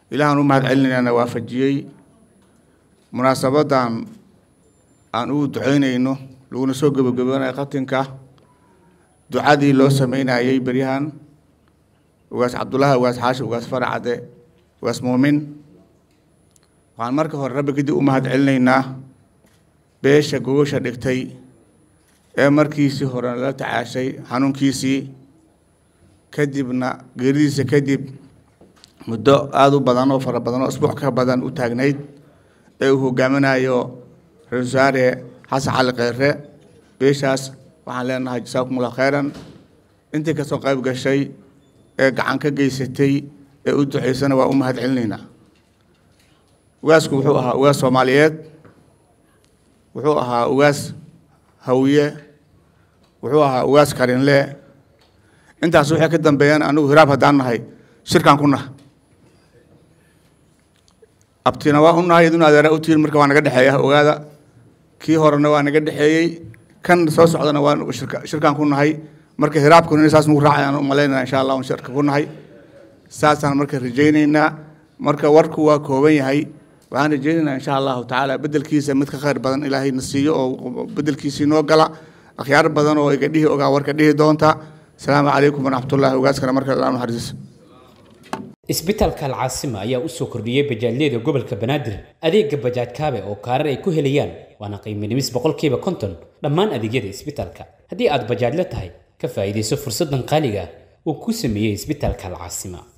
ilaahaan u mahad celinaynana waafajiyey munaasabadan aan ugu duceynayno laguna soo gebagabanayo khatinka ducadii loo sameynayey beryahan ugaas cabdullaahi ugaas xaashi ugaas faracade ugaas muumin waxaan marka hore rabbi kadib u mahad celinaynaa beesha gogosha dhigtay ee markiisii hore la tacaashay xanuunkiisii kadibna geeridiisa kadib muddo aada u badan oo fara badan oo isbuuc ka badan u taagnayd ee uu hogaaminayo ra-isul wasaare xasan cali kheyre beeshaas waxaan leenahay jasaakumullah kheyran intii kasoo qayb gashay ee gacan ka geysatay ee u duceysana waa u mahad celinaynaa ugaasku wuxuu ahaa ugaas soomaaliyeed wuxuu ahaa ugaas hawiye wuxuu ahaa ugaas karinle intaas waxay ka dambeeyaan anigu hiraab haddaan nahay shirkaan ku naha abtina waa u nahay idun adeera u tihin marka waa naga dhexeeya ogaada kii horena waa naga dhexeeyey kan soo socdana waa shirkaan ku nahay marka hiraabkuna saas nugu raacayaan u malaynaya insha allah shirka ku nahay saasaan marka rajaynaynaa marka warku waa kooban yahay waxaan rajaynaynaa insha allahu tacaala bedelkiisa mid ka khayr badan ilaahayna siiyo oo bedelkiisii noo gala akhyaar badan oo iga dhihi ogaa warka dhihi doonta asalaamu calaykum waraxmatullahi ogaaskana marka ilaa naxariis isbitaalka alcaasima ayaa u soo kordhiyey bajaajyada gobolka banaadir adeega bajaaj kaabe oo kaarar ay ku helayaan waana qiimo dhimis boqolkiiba konton dhammaan adeegyada isbitaalka haddii aad bajaajla tahay ka faa'iidayso fursaddan qaaliga uu ku sameeyey isbitaalka alcaasima